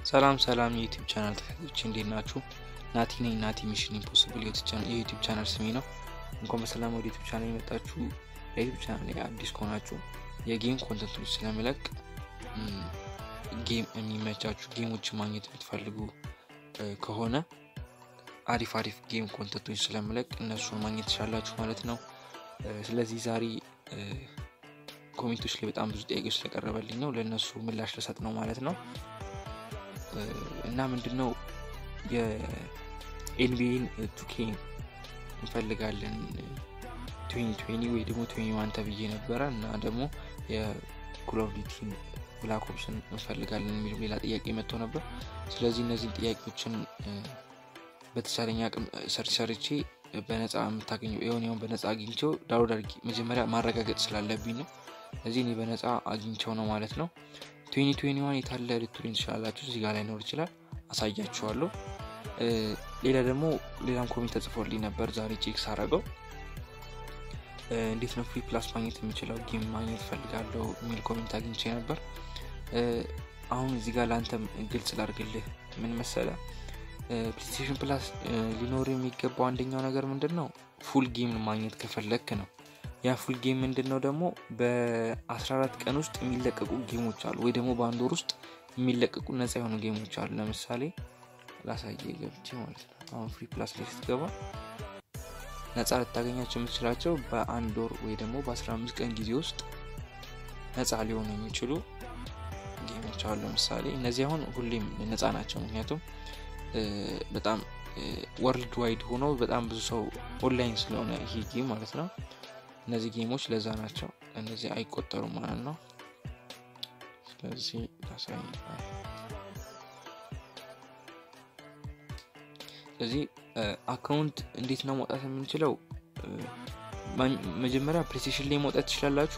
ሰላም ሰላም የዩቲዩብ ቻናል ተከታዮች እንዴት ናችሁ? ናቲ ነኝ። ናቲ ሚሽን ኢምፖስብል የዩቲዩብ ቻናል ስሜ ነው። እንኳን በሰላም ወደ ዩቲዩብ ቻናል የመጣችሁ። ለዩቲዩብ ቻናል ላይ አዲስ ከሆናችሁ የጌም ኮንተንቶች ስለምለቅ ጌም የሚመቻችሁ ጌሞችን ማግኘት የምትፈልጉ ከሆነ አሪፍ አሪፍ ጌም ኮንተንቶች ስለምለቅ እነሱን ማግኘት ትችላላችሁ ማለት ነው። ስለዚህ ዛሬ ኮሜንቶች ላይ በጣም ብዙ ጥያቄዎች ስለቀረበልኝ ነው ለእነሱ ምላሽ ልሰጥ ነው ማለት ነው። እና ምንድነው የኤንቢኤን ቱኬ እንፈልጋለን ትዌኒ ወይ ደግሞ ትዌኒ ዋን ተብዬ ነበረ እና ደግሞ የኮል ኦፍ ዲዩቲን ብላክ ኦፕስን እንፈልጋለን የሚሉ ሌላ ጥያቄ መጥቶ ነበር። ስለዚህ እነዚህን ጥያቄዎችን በተቻለኝ አቅም ሰርች ሰርቼ በነፃ የምታገኘው የሆነውን በነፃ አግኝቸው ዳውንሎድ አድርጌ መጀመሪያ ማረጋገጥ ስላለብኝ ነው። ስለዚህ እኔ በነፃ አግኝቸው ነው ማለት ነው። ትዌኒ ትዌኒ ዋን የታለ ልትሉኝ ትችላላችሁ። እዚህ ጋር ላይኖር ይችላል፣ አሳያችኋለሁ። ሌላ ደግሞ ሌላም ኮሜንት ተጽፎልኝ ነበር ዛሬ ቼክ ሳረገው እንዴት ነው ፍሪ ፕላስ ማግኘት የምችለው ጌም ማግኘት ፈልጋለሁ የሚል ኮሜንት አግኝቼ ነበር። አሁን እዚህ ጋር ለአንተም ግልጽ ላርግልህ። ምን መሰለ ፕሌስቴሽን ፕላስ ሊኖር የሚገባው አንደኛው ነገር ምንድን ነው ፉል ጌም ማግኘት ከፈለግክ ነው። ያ ፉል ጌም ምንድን ነው ደግሞ በ14 ቀን ውስጥ የሚለቀቁ ጌሞች አሉ፣ ወይ ደግሞ በአንድ ወር ውስጥ የሚለቀቁ ነፃ የሆኑ ጌሞች አሉ። ለምሳሌ ላሳየ ገብቼ ማለት ነው። አሁን ፍሪ ፕላስ ላይ ስትገባ ነፃ ልታገኛቸው የምትችላቸው በአንድ ወር ወይ ደግሞ በ15 ቀን ጊዜ ውስጥ ነፃ ሊሆኑ የሚችሉ ጌሞች አሉ። ለምሳሌ እነዚህ አሁን ሁሌም ነፃ ናቸው፣ ምክንያቱም በጣም ወርልድ ዋይድ ሆኖ በጣም ብዙ ሰው ኦንላይን ስለሆነ ይሄ ጌም ማለት ነው። እነዚህ ጌሞች ለዛ ናቸው። እነዚህ አይቆጠሩም ማለት ነው። ስለዚህ ታሳይ ስለዚህ አካውንት እንዴት ነው መውጣት የምንችለው? መጀመሪያ ፕሌስቴሽን ላይ መውጣት ትችላላችሁ፣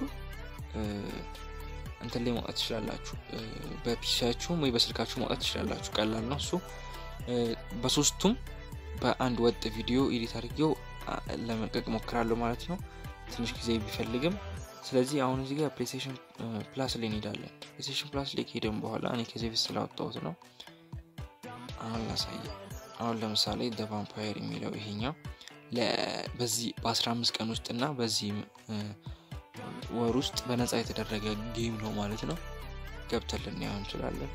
እንትን ላይ መውጣት ትችላላችሁ፣ በፒሲያችሁም ወይ በስልካችሁ መውጣት ትችላላችሁ። ቀላል ነው እሱ። በሶስቱም በአንድ ወጥ ቪዲዮ ኤዲት አድርጌው ለመልቀቅ ሞክራለሁ ማለት ነው። ትንሽ ጊዜ ቢፈልግም ስለዚህ አሁን እዚህ ጋር ፕሌስቴሽን ፕላስ ላይ እንሄዳለን። ፕሌስቴሽን ፕላስ ላይ ከሄደን በኋላ እኔ ከዚህ በፊት ስላወጣሁት ነው። አሁን ላሳየ። አሁን ለምሳሌ ደ ቫምፓየር የሚለው ይሄኛው በዚህ በ15 ቀን ውስጥ እና በዚህ ወር ውስጥ በነፃ የተደረገ ጌም ነው ማለት ነው። ገብተን ልናየው እንችላለን።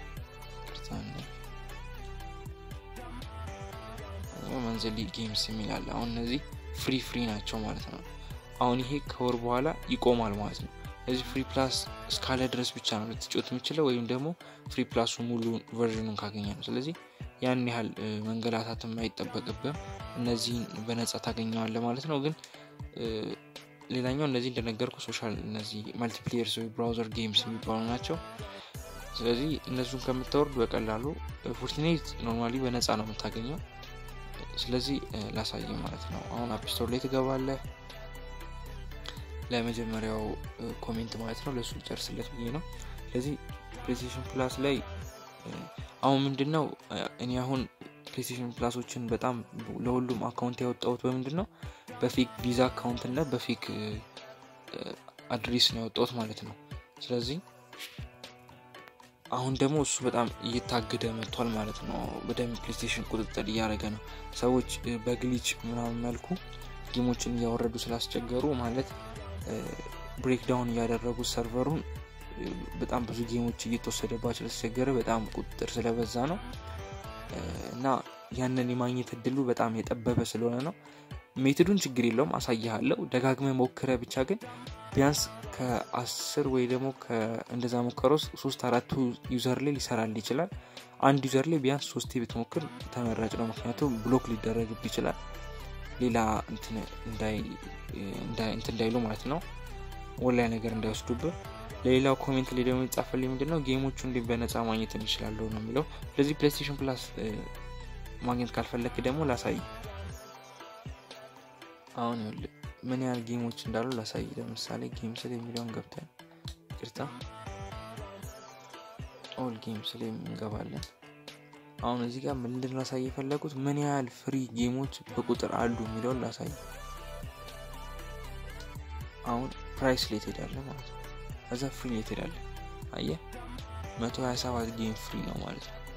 መንዘሊ ጌምስ የሚላለ አሁን እነዚህ ፍሪ ፍሪ ናቸው ማለት ነው። አሁን ይሄ ከወር በኋላ ይቆማል ማለት ነው። ስለዚህ ፍሪ ፕላስ እስካለ ድረስ ብቻ ነው ልትጫወት የምችለው ወይም ደግሞ ፍሪ ፕላሱ ሙሉ ቨርዥኑን ካገኘ ነው። ስለዚህ ያን ያህል መንገላታትም አይጠበቅብም። እነዚህን በነጻ ታገኘዋለ ማለት ነው። ግን ሌላኛው እነዚህ እንደነገርኩ ሶሻል እነዚህ መልቲፕሌየርስ ወይ ብራውዘር ጌምስ የሚባሉ ናቸው። ስለዚህ እነሱን ከምታወርድ በቀላሉ ፎርቲኔት ኖርማሊ በነጻ ነው የምታገኘው። ስለዚህ ላሳየ ማለት ነው። አሁን አፕስቶር ላይ ትገባለህ ለመጀመሪያው ኮሜንት ማለት ነው። ለእሱ ጨርስለት ብዬ ነው። ስለዚህ ፕሌስቴሽን ፕላስ ላይ አሁን ምንድን ነው እኔ አሁን ፕሌስቴሽን ፕላሶችን በጣም ለሁሉም አካውንት ያወጣሁት በምንድን ነው በፌክ ቪዛ አካውንት እና በፌክ አድሬስ ነው ያወጣሁት ማለት ነው። ስለዚህ አሁን ደግሞ እሱ በጣም እየታገደ መጥቷል ማለት ነው። በደንብ ፕሌስቴሽን ቁጥጥር እያደረገ ነው። ሰዎች በግሊች ምናምን መልኩ ጌሞችን እያወረዱ ስላስቸገሩ ማለት ብሬክዳውን እያደረጉ ሰርቨሩን በጣም ብዙ ጌሞች እየተወሰደባቸው ስለተቸገረ በጣም ቁጥጥር ስለበዛ ነው እና ያንን የማግኘት እድሉ በጣም የጠበበ ስለሆነ ነው። ሜትዱን ችግር የለውም አሳይሃለሁ። ደጋግመ ሞክረ ብቻ ግን ቢያንስ ከአስር ወይ ደግሞ እንደዛ ሞከረው ሶስት አራቱ ዩዘር ላይ ሊሰራል ይችላል። አንድ ዩዘር ላይ ቢያንስ ሶስቴ ብትሞክር ተመራጭ ነው። ምክንያቱም ብሎክ ሊደረግብ ይችላል ሌላ እንትን እንዳይሉ ማለት ነው። ወላይ ነገር እንዳይወስዱብህ። ለሌላው ኮሜንት ላይ ደግሞ የጻፈልኝ ምንድን ነው ጌሞቹ እንዲህ በነፃ ማግኘት እንችላለሁ ነው የሚለው። ስለዚህ ፕሌስቴሽን ፕላስ ማግኘት ካልፈለክ ደግሞ ላሳይ። አሁን ይኸውልህ ምን ያህል ጌሞች እንዳሉ ላሳይ። ለምሳሌ ጌም ስል የሚለውን ገብተን ቅርታ ኦል ጌም ስል እንገባለን። አሁን እዚህ ጋር ምንድን ላሳይ የፈለጉት ምን ያህል ፍሪ ጌሞች በቁጥር አሉ የሚለውን ላሳይ። አሁን ፕራይስ ላይ ትሄዳለ ማለት ነው። ከዛ ፍሪ ላይ ትሄዳለ። አየህ 127 ጌም ፍሪ ነው ማለት ነው።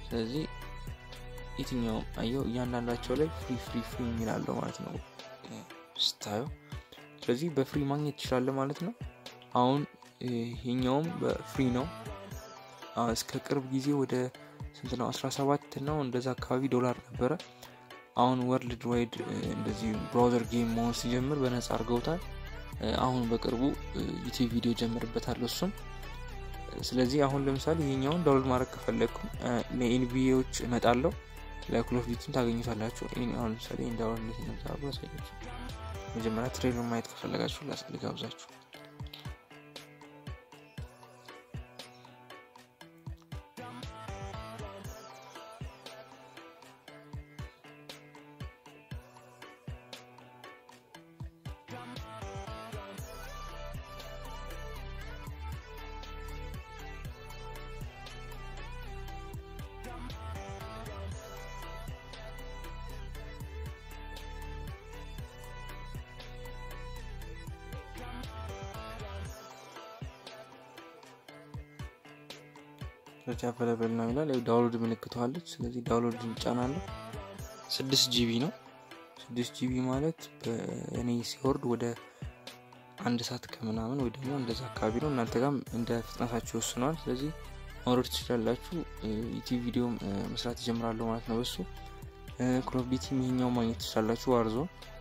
ስለዚህ የትኛውም አየው እያንዳንዳቸው ላይ ፍሪ ፍሪ ፍሪ የሚላለው ማለት ነው ስታየው። ስለዚህ በፍሪ ማግኘት ትችላለ ማለት ነው። አሁን ይሄኛውም በፍሪ ነው። እስከ ቅርብ ጊዜ ወደ ስንት ነው 17 ነው እንደዛ አካባቢ ዶላር ነበረ። አሁን ወርልድ ዋይድ እንደዚህ ብራውዘር ጌም መሆን ሲጀምር በነጻ አድርገውታል። አሁን በቅርቡ ዩቲዩብ ቪዲዮ ጀምርበታለሁ እሱም። ስለዚህ አሁን ለምሳሌ ይሄኛውን ዳውንሎድ ማድረግ ከፈለግኩ ለኤንቢኤዎች እመጣለሁ ለኮል ኦፍ ዲዩቲን ታገኙታላችሁ። አሁን ለምሳሌ ዳውንሎድ እንዴት እንደምታደርጉ ያሳያችሁ። መጀመሪያ ትሬሉን ማየት ከፈለጋችሁ ልጋብዛችሁ። ሰርች አቬለብል ነው ይላል። ዳውንሎድ ምልክተዋለች። ስለዚህ ዳውንሎድ እንጫናለን። ስድስት ጂቢ ነው። ስድስት ጂቢ ማለት በእኔ ሲወርድ ወደ አንድ ሰዓት ከምናምን ወይ ደግሞ እንደዛ አካባቢ ነው። እናንተ ጋርም እንደ ፍጥነታችሁ ይወስነዋል። ስለዚህ ማውረድ ትችላላችሁ። ዩቲዩብ ቪዲዮ መስራት ይጀምራሉ ማለት ነው። በሱ ኮል ኦፍ ዲዩቲም ይሄኛው ማግኘት ትችላላችሁ። ዋርዞ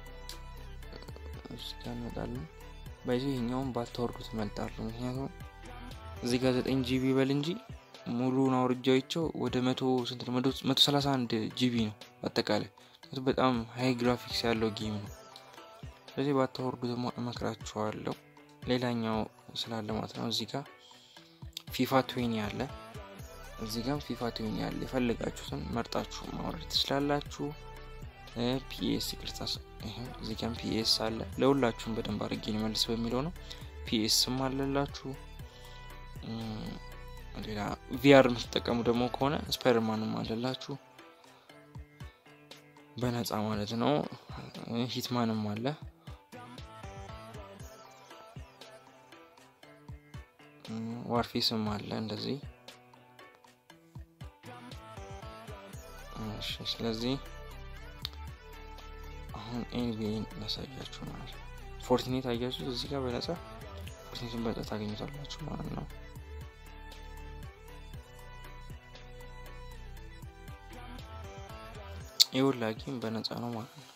እንመጣለን። ባይዞ ይሄኛውን ባታወርዱ ትመልጣሉ። ምክንያቱም እዚህ ጋር ዘጠኝ ጂቢ በል እንጂ ሙሉን አውርጃቸው ወደ መቶ ስንት ነው? መቶ ሰላሳ አንድ ጂቢ ነው አጠቃላይ። በጣም ሀይ ግራፊክስ ያለው ጌም ነው። ስለዚህ ባታወርዱ ደግሞ እመክራችኋለሁ። ሌላኛው ስላለ ማለት ነው እዚህ ጋር ፊፋ ትዌኒ አለ። እዚህ ጋር ፊፋ ትዌኒ አለ። የፈለጋችሁትን መርጣችሁ ማውረድ ትችላላችሁ። ፒኤስ ቅርታ፣ እዚህ ጋር ፒኤስ አለ። ለሁላችሁም በደንብ አድርጌ ልመልስ በሚለው ነው። ፒኤስም አለላችሁ ሌላ ቪአር የምትጠቀሙ ደግሞ ከሆነ ስፓይደርማንም አለላችሁ በነፃ ማለት ነው። ሂትማንም አለ። ዋርፌስም አለ እንደዚህ። ስለዚህ አሁን ኤንቢኤን ላሳያችሁ ማለት ነው። ፎርቲኔት አያችሁ እዚህ ጋር በነፃ ፎርቲኔትን በነፃ ታገኙታላችሁ ማለት ነው። የሁላ ጌም በነፃ ነው ማለት ነው።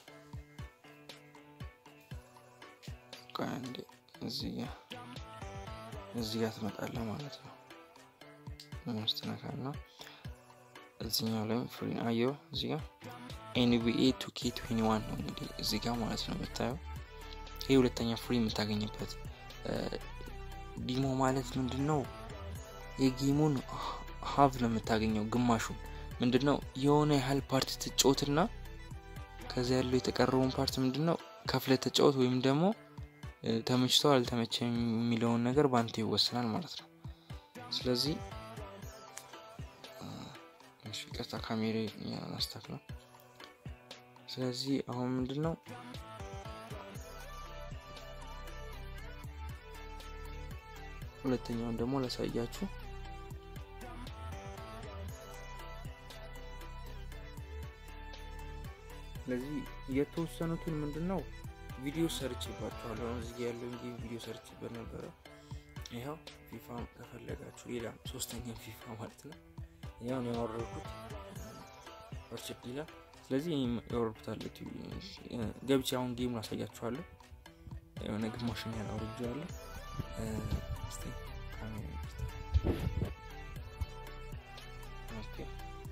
አንዴ እዚህ ጋ እዚህ ጋር ትመጣለህ ማለት ነው። ምስትነካና እዚኛው ላይም ፍሪ አየው። እዚህ ጋር ኤንቢኤ ቱኬ ትዌኒ ዋን ነው እንግዲህ እዚህ ጋር ማለት ነው የምታየው። ይህ ሁለተኛ ፍሪ የምታገኝበት ዲሞ ማለት ምንድን ነው? የጌሙን ሀቭ ነው የምታገኘው ግማሹን ምንድን ነው የሆነ ያህል ፓርት ትጫወትና ከዚ ያለው የተቀረበውን ፓርት ምንድን ነው ከፍለ ተጫወት ወይም ደግሞ ተመችተው አልተመቸ የሚለውን ነገር በአንተ ይወሰናል ማለት ነው። ስለዚህ ቀጥታ ካሜሬ ያናስታክ ነው። ስለዚህ አሁን ምንድን ነው ሁለተኛውን ደግሞ ላሳያችሁ። ስለዚህ የተወሰኑትን ምንድን ነው ቪዲዮ ሰርችባቸዋለሁ። አሁን እዚህ ያለውን ጌም ቪዲዮ ሰርችበት ነበረ። ይኸው ፊፋ ከፈለጋችሁ ሌላ ሶስተኛ ፊፋ ማለት ነው። ያውን ያወረድኩት ኦርችድ ይላል። ስለዚህ ያወረድኩታለ ገብቼ አሁን ጌሙን አሳያችኋለሁ። የሆነ ግማሽን ያህል አውርጄዋለሁ። ኦኬ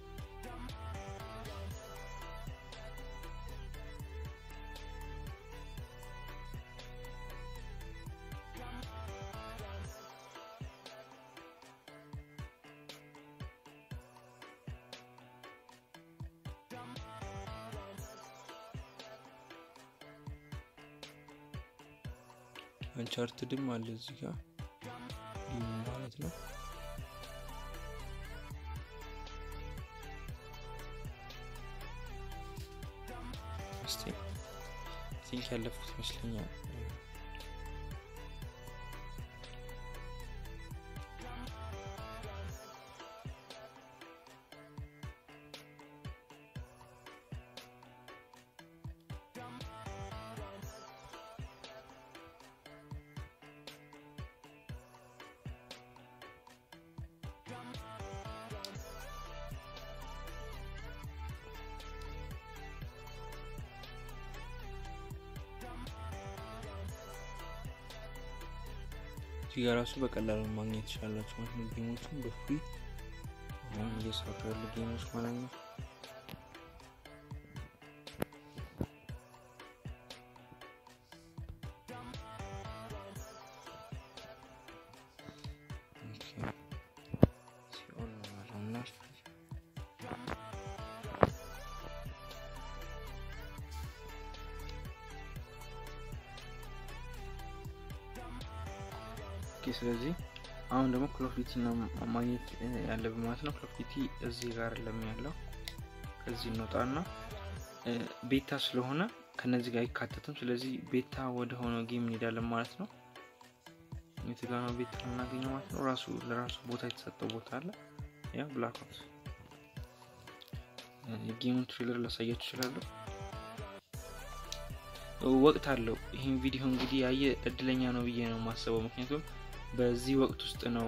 አንቻርትድም አለ እዚህ ጋር ማለት ነው። እስቲ ቲንክ ያለፉት ይመስለኛል። እዚህ ጋር ራሱ በቀላሉ ማግኘት ትችላላችሁ ማለት ነው። ጌሞችን በፍሪ አሁን እየሰሩ ያሉ ጌሞች ማለት ነው። ስለዚህ አሁን ደግሞ ክሎፍሊቲ ነው ማግኘት ያለብን ማለት ነው። ክሎፍሊቲ እዚህ ጋር ለም ያለው ከዚህ እንወጣና ቤታ ስለሆነ ከነዚህ ጋር አይካተትም። ስለዚህ ቤታ ወደ ሆነው ጌም እንሄዳለን ማለት ነው። የት ጋ ነው ቤታ የምናገኘው ማለት ነው። ራሱ ለራሱ ቦታ የተሰጠው ቦታ አለ። ያ ብላክ ኦፕስ የጌሙን ትሬለር ላሳያችሁ እችላለሁ። ወቅት አለው። ይህን ቪዲዮ እንግዲህ ያየ እድለኛ ነው ብዬ ነው የማስበው። ምክንያቱም በዚህ ወቅት ውስጥ ነው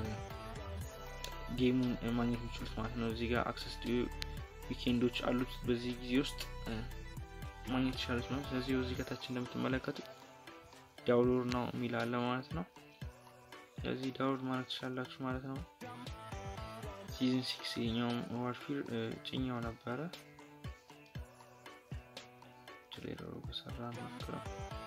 ጌሙን ማግኘት የሚችሉት ማለት ነው። እዚህ ጋር አክሰስ ዊኬንዶች አሉት። በዚህ ጊዜ ውስጥ ማግኘት ይቻሉት ነው። ስለዚህ እዚህ ከታች እንደምትመለከቱ ዳውንሎድ ነው የሚል አለ ማለት ነው። ስለዚህ ዳውንሎድ ማለት ትችላላችሁ ማለት ነው። ሲዝን ሲክስ የኛውም ዋርፊር ጭኛው ነበረ ሌላው በሰራ ሞክረው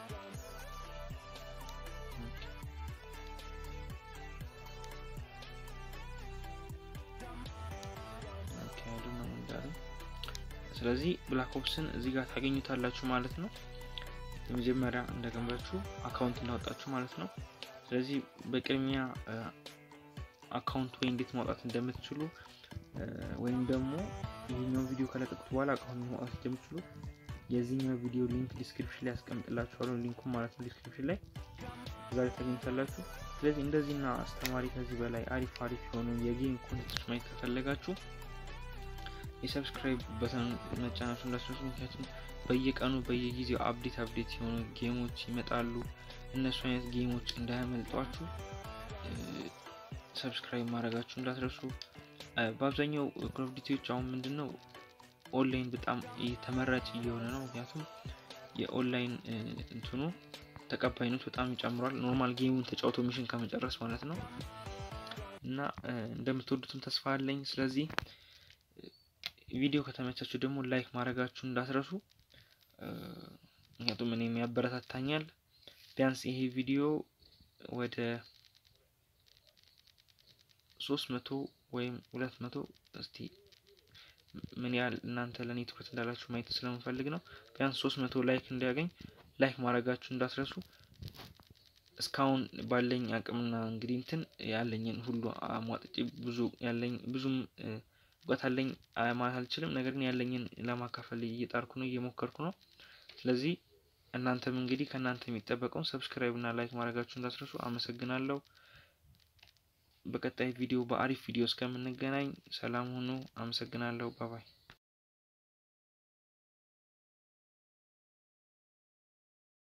ስለዚህ ብላክ ኦፕስን እዚህ ጋር ታገኙታላችሁ ማለት ነው። የመጀመሪያ እንደገንባችሁ አካውንት እንዳወጣችሁ ማለት ነው። ስለዚህ በቅድሚያ አካውንት ወይ እንዴት ማውጣት እንደምትችሉ ወይም ደግሞ ይህኛውን ቪዲዮ ከለቀቁት በኋላ አካውንት ማውጣት እንደምትችሉ የዚህኛው ቪዲዮ ሊንክ ዲስክሪፕሽን ላይ ያስቀምጥላችኋለሁ። ሊንኩን ማለት ነው ዲስክሪፕሽን ላይ እዛ ላይ ታገኙታላችሁ። ስለዚህ እንደዚህና አስተማሪ ከዚህ በላይ አሪፍ አሪፍ የሆኑ የጌም ኮንቴንቶች ማየት ከፈለጋችሁ የሰብስክራይብ በተን መጫናችሁ እንዳትረሱ። ምክንያቱም በየቀኑ በየጊዜው አፕዴት አፕዴት የሆኑ ጌሞች ይመጣሉ። እነሱ አይነት ጌሞች እንዳያመልጧችሁ ሰብስክራይብ ማድረጋችሁ እንዳትረሱ። በአብዛኛው ኮል ኦፍ ዲቲዎች አሁን ምንድን ነው ኦንላይን በጣም ተመራጭ እየሆነ ነው። ምክንያቱም የኦንላይን እንትኑ ተቀባይነቱ በጣም ይጨምሯል። ኖርማል ጌሙን ተጫውቶ ሚሽን ከመጨረስ ማለት ነው እና እንደምትወዱትም ተስፋ አለኝ። ስለዚህ ቪዲዮ ከተመቻችሁ ደግሞ ላይክ ማድረጋችሁ እንዳትረሱ። ምክንያቱም እኔም ያበረታታኛል። ቢያንስ ይሄ ቪዲዮ ወደ ሶስት መቶ ወይም ሁለት መቶ እስቲ ምን ያህል እናንተ ለእኔ ትኩረት እንዳላችሁ ማየት ስለምፈልግ ነው። ቢያንስ ሶስት መቶ ላይክ እንዲያገኝ ላይክ ማድረጋችሁ እንዳትረሱ። እስካሁን ባለኝ አቅምና እንግዲህ እንትን ያለኝን ሁሉ አሟጥጬ ብዙ ያለኝ ብዙም እውቀት አለኝ ማለት አልችልም። ነገር ግን ያለኝን ለማካፈል እየጣርኩ ነው፣ እየሞከርኩ ነው። ስለዚህ እናንተም እንግዲህ ከእናንተ የሚጠበቀውን ሰብስክራይብ እና ላይክ ማድረጋችሁ እንዳትረሱ። አመሰግናለሁ። በቀጣይ ቪዲዮ በአሪፍ ቪዲዮ እስከምንገናኝ ሰላም ሁኑ። አመሰግናለሁ። ባባይ